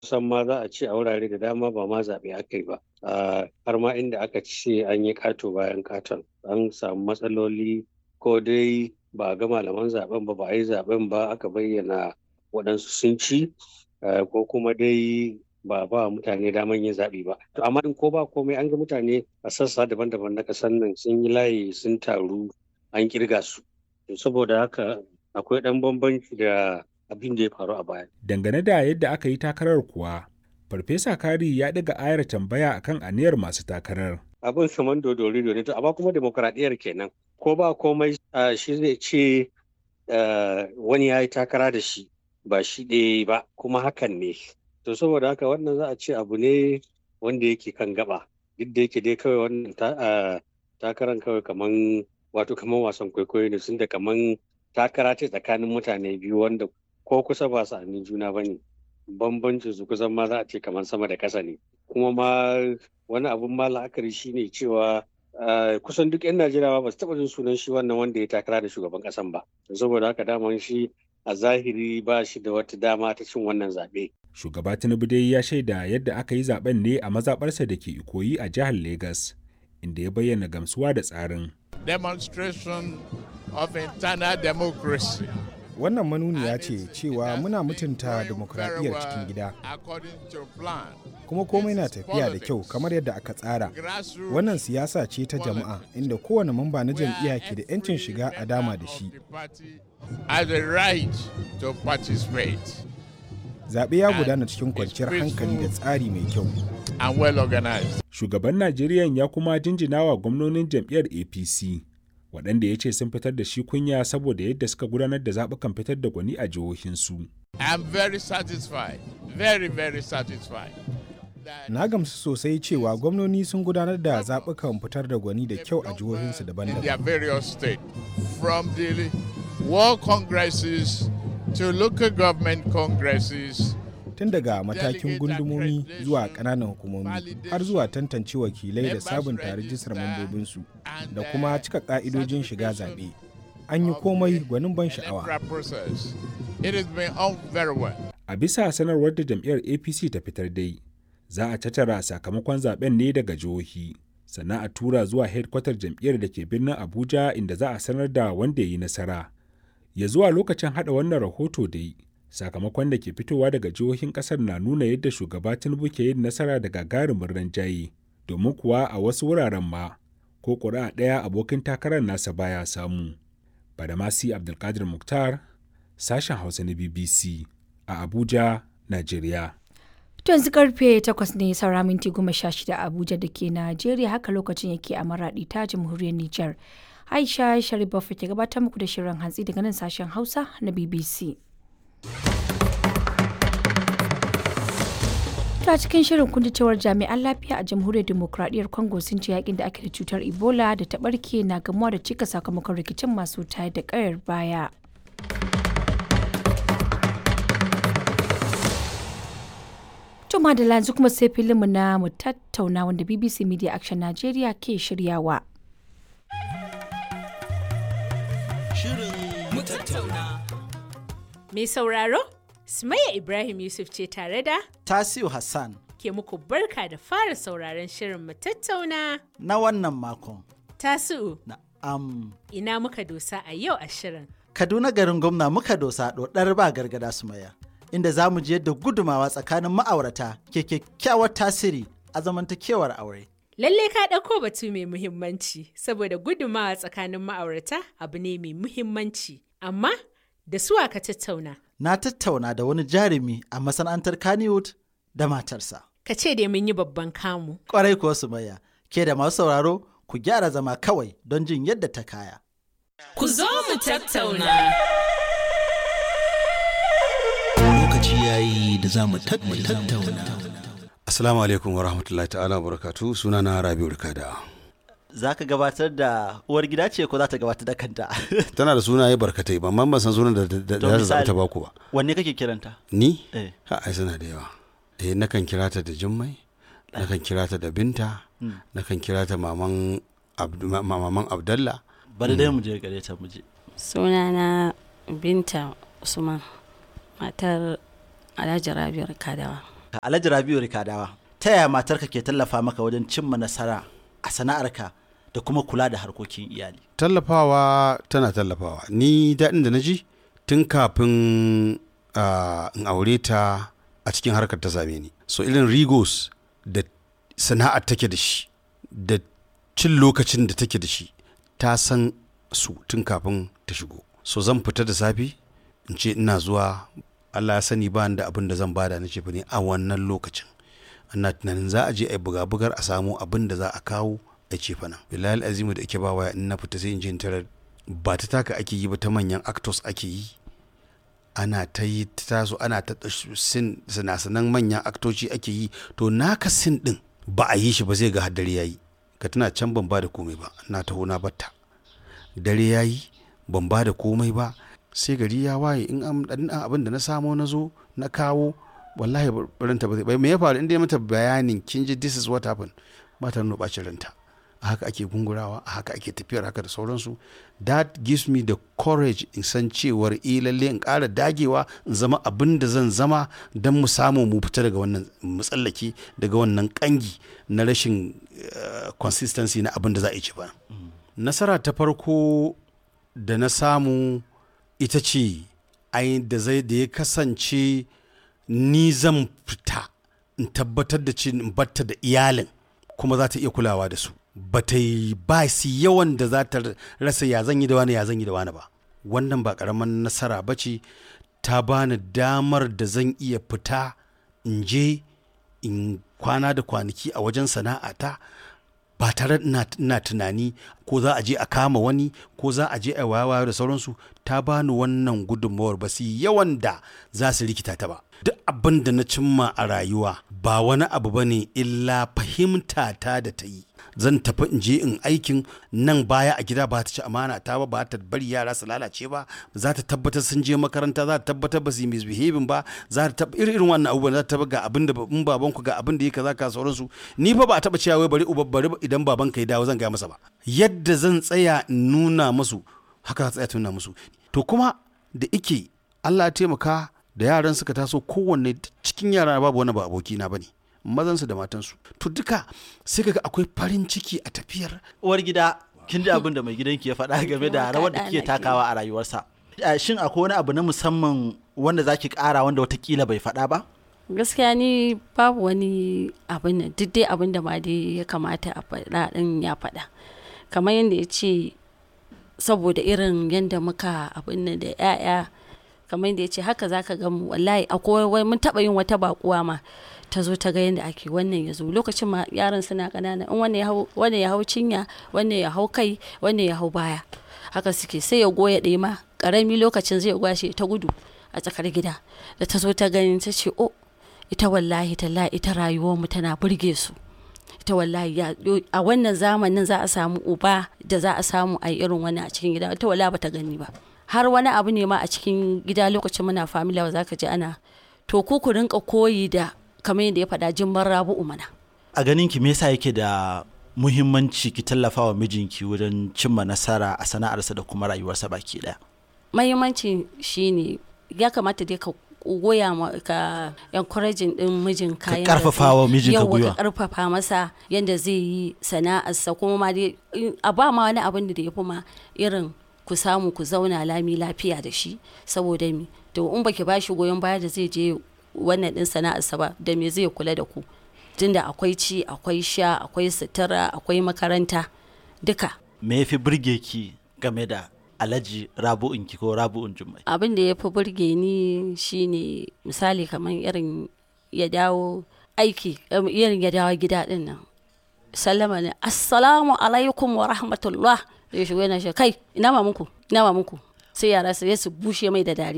kusan ma za a ce a wurare da dama ba ma zaɓe aka yi ba har ma inda aka ce an yi ƙato bayan ƙaton an samu matsaloli ko dai ba a ga malaman zaben ba ba a yi zaben ba aka bayyana waɗansu sun ci ko kuma dai ba ba mutane daman yin zaɓe ba to amma in ko ba komai an ga mutane a sassa daban-daban na ƙasar nan sun yi layi sun taru an kirga su saboda haka akwai ɗan bambanci da abin da ya faru a baya. Dangane da yadda aka yi takarar kuwa, Farfesa Kari ya ɗaga ayar tambaya akan aniyar masu takarar. Abin kamar dodori ne to amma kuma demokradiyyar kenan. Ko ba komai shi zai ce wani ya yi takara da shi ba shi ɗaya ba kuma hakan ne. To saboda haka wannan za a ce abu ne wanda yake kan gaba. Duk da yake dai kawai wannan takarar kawai kaman wato kaman wasan kwaikwayo ne sun da kaman takara ce tsakanin mutane biyu wanda ko kusa ba su amin juna ba ne bambancin su kusan ma za a ce kamar sama da ƙasa ne kuma ma wani abun ma la'akari shine cewa kusan duk 'yan najeriya ba su taɓa jin sunan shi wannan wanda ya takara da shugaban ƙasan ba saboda haka daman shi a zahiri ba shi da wata dama ta cin wannan zaɓe. shugaba tinubu dai ya shaida yadda aka yi zaben ne a mazaɓarsa da ke ikoyi a jihar Legas, inda ya bayyana gamsuwa da tsarin demonstration of internal democracy. Wannan manuniya ce cewa muna mutunta demokradiyyar cikin gida. Kuma komai na tafiya da kyau kamar yadda aka tsara. Wannan siyasa ce ta jama'a inda kowane mamba na jam'iyya ke da 'yancin shiga a dama da shi. Zaɓe ya gudana cikin kwanciyar hankali da tsari mai kyau. and well organized. Shugaban Najeriya ya kuma jinjina wa gwamnonin jam'iyyar APC, waɗanda ya ce sun fitar da shi kunya saboda yadda suka gudanar da zaɓukan fitar da gwani a jihohinsu. I am very satisfied, very very satisfied. Na gamsu sosai cewa gwamnoni sun gudanar da zaɓukan fitar da gwani da kyau a jihohinsu In their daban-daban. various states, from the world congresses to local government congresses Tun daga matakin gundumomi zuwa ƙananan hukumomi har zuwa tantance wakilai da sabunta rijistar mambobinsu da kuma cika ƙa'idojin shiga zaɓe. An yi komai gwanin ban sha'awa. electoral process. It has been on very well. A bisa sanarwar da jam'iyyar APC ta fitar dai, za a tattara sakamakon zaben ne daga jihohi, sannan a tura zuwa hedkwatar jam'iyyar da ke birnin Abuja inda za a sanar da wanda ya yi nasara. Ya zuwa lokacin haɗa wannan rahoto dai, sakamakon da ke fitowa daga jihohin ƙasar na nuna yadda shugaba Tinubu ke yin nasara da gagarumin ranjaye, domin kuwa a wasu wuraren ma, ko ƙuri'a ɗaya abokin takarar nasa baya samu. Badamasi Abdulkadir Mukhtar, sashen Hausa na BBC a Abuja, Najeriya. To yanzu karfe takwas ne saura minti goma sha shida a Abuja da ke Najeriya haka lokacin yake a Maraɗi ta jamhuriyar Nijar. Aisha Sharif ke gabatar muku da shirin hantsi daga nan sashen Hausa na BBC. ta cikin shirin kun ji cewar jami'an lafiya a jamhuriyar demokradiyyar congo sun ce yakin da ake da cutar ebola da ta barke na gamuwa da cika sakamakon rikicin masu tayar da kayar baya Tuma da yanzu kuma sai filinmu na mu tattauna wanda BBC Media Action Nigeria ke shiryawa. Shirin mu tattauna. Mai sauraro, Sumayya Ibrahim Yusuf ce tare da Tasiu Hassan ke muku barka da fara sauraron shirin mu tattauna. na wannan makon. Tasu'u, Na am ina muka dosa a yau a shirin. Kaduna garin gwamna muka dosa ɗoɗar ba gargada su maya. Inda za mu je yadda gudumawa tsakanin ma'aurata ke kyakkyawar tasiri a zamantakewar aure. Lalle ka ɗauko batu mai muhimmanci, saboda gudumawa tsakanin ma'aurata abu ne mai muhimmanci. Amma, da suwa ka tattauna, Na tattauna da wani jarumi a masana'antar Kannywood da matarsa. ka ce dai mun yi babban kamu. Kwarai kuwa su maya, ke da masu sauraro ku gyara zama kawai don jin yadda ta kaya. Ku zo mu tattauna. lokaci ya yi da za mu tattauna. Assalamu alaikum wa rahmatullahi ta'ala wa barakatu suna na Rabi'u Rikada. Za ka gabatar da uwar gida ce ko za ta gabatar da kanta? Tana da sunaye barkatai ba man ban san sunan da da To da za misali- ta baku ba. Wanne kake kiranta? Ni? Eh. Ha ai suna da yawa. Eh nakan kira ta da Jummai, nakan kira ta da Binta, nakan kira ta maman Abdu, ma- maman Abdallah. Bari dai mu je gare ta mu je. Sunana Binta Usman, matar Alhaji Rabi'u Kadawa. Alhaji Rabiu Rikadawa, ta yaya matarka ke tallafa maka wajen cimma nasara a sana'arka da kuma kula da harkokin iyali? tallafawa tana tallafawa ni daɗin da na ji tun kafin ah, in aure ta a cikin harkar ta same ni so irin rigos da sana'ar take da shi da cin lokacin da take da shi ta san su tun kafin ta shigo so zan fita da safe in ce ina zuwa Allah ya sani ba ni da abin da zan bada na ce ne a wannan lokacin ina tunanin za a je a yi buga-bugar a samu abin da za a kawo a ce fa nan bilal azimu da ake ba waya in na fita sai in je in tarar ba ta taka ake yi ba ta manyan actors ake yi ana ta yi ta taso ana ta sin sinasanan manyan aktoci ake yi to naka sin din ba a yi shi ba zai ga har dare yayi ka tana can ban ba da komai ba na taho na batta dare yayi ban ba da komai ba sai gari ya waye in an dan abin da na samo na zo na kawo wallahi ranta ba zai bai me ya faru inda ya mata bayanin kin ji this is what happened ba ta nuna bacin ranta a haka ake gungurawa a haka ake tafiyar haka da sauransu that gives me the courage in san cewar eh lalle in ƙara dagewa in zama abin da zan zama don mu samu mu fita daga wannan matsallaki daga wannan kangi na rashin uh, consistency na abin da za a yi ci ba nasara ta farko da na samu ita ce ai da zai da ya kasance ni zan fita in tabbatar da ce in batta da iyalin kuma za ta iya kulawa da su ba ta yi ba su yawan da za ta rasa ya zan yi da wani ya zan yi da wani ba wannan ba karaman nasara ba ce ta bani damar da zan iya fita in je in kwana da kwanaki a wajen sana'ata ba tare ina ina tunani ko za a je a kama wani ko za a je a wayawa da sauransu ta bani wannan gudunmawar ba su yawan da za su rikita ta ba duk abin da na cimma a rayuwa ba wani abu ba ne illa fahimta ta da ta yi zan tafi in je in aikin nan baya a gida ba ta ci amana ta ba ba ta bari yara su lalace ba za ta tabbatar sun je makaranta za ta tabbatar ba su yi misbehaving ba za ta tabbatar irin wannan abubuwan za ta tabbatar ga abin da in baban ku ga abin da ya kaza ka sauransu ni fa ba a taba cewa wai bari uba bari idan baban ka ya dawo zan gaya masa ba yadda zan tsaya in nuna musu haka za tsaya ta nuna musu to kuma da ike Allah ya taimaka da yaran suka taso kowanne cikin yara babu wani ba abokina bane mazansu da matansu to duka sai kaga akwai farin ciki a tafiyar uwar gida kin ji abin da mai gidanki ya faɗa game da rawar da kike takawa a rayuwarsa shin akwai wani abu na musamman wanda zaki ƙara wanda watakila bai faɗa ba gaskiya ni babu wani abin nan duk dai abin da ma dai ya kamata a faɗa ɗin ya faɗa kamar yadda ya ce saboda irin yadda muka abin nan da 'ya'ya kamar yadda ya ce haka zaka ga mu wallahi akwai mun taɓa yin wata baƙuwa ma ta zo ta ga yadda ake wannan ya zo lokacin ma yaran suna ƙanana in wannan ya hau cinya wannan ya hau kai wannan ya hau baya haka suke sai ya goya ɗaya ma ƙarami lokacin zai goya shi ta gudu a tsakar gida da ta zo ta gani ta ce o ita wallahi talla ita rayuwar mu tana burge su ita wallahi a wannan zamanin za a samu uba da za a samu a irin wani a cikin gida ita wallahi bata gani ba har wani abu ne ma a cikin gida lokacin muna famila za ka ji ana to ku ku rinka koyi da kamar yadda ya faɗa jimbar rabu'u mana. A ganin ki me yasa yake da muhimmanci ki tallafa wa mijinki wurin cimma nasara a sana'arsa da kuma rayuwarsa baki ɗaya? Muhimmanci shine ya kamata dai ka goya ma ka encouraging din mijin ka ka karfafa wa mijin ka gwiwa ka karfafa masa yanda zai yi sana'arsa kuma ma dai a ba ma wani abin da ya fi ma irin ku samu ku zauna lami lafiya da shi saboda mi to in baki bashi goyon baya da zai je wannan din sana'arsa ba da me zai kula da ku tunda akwai ci akwai sha akwai sutura akwai makaranta duka me yafi burge ki game da alhaji rabu'un ki ko rabu'un jummai abin da ya fi burge ni shine misali kamar irin ya dawo aiki irin ya dawo gida din nan sallama ne assalamu alaikum wa rahmatullah da ya shigo yana shi kai ina mamanku ina mamanku sai yara sai su bushe mai da dariya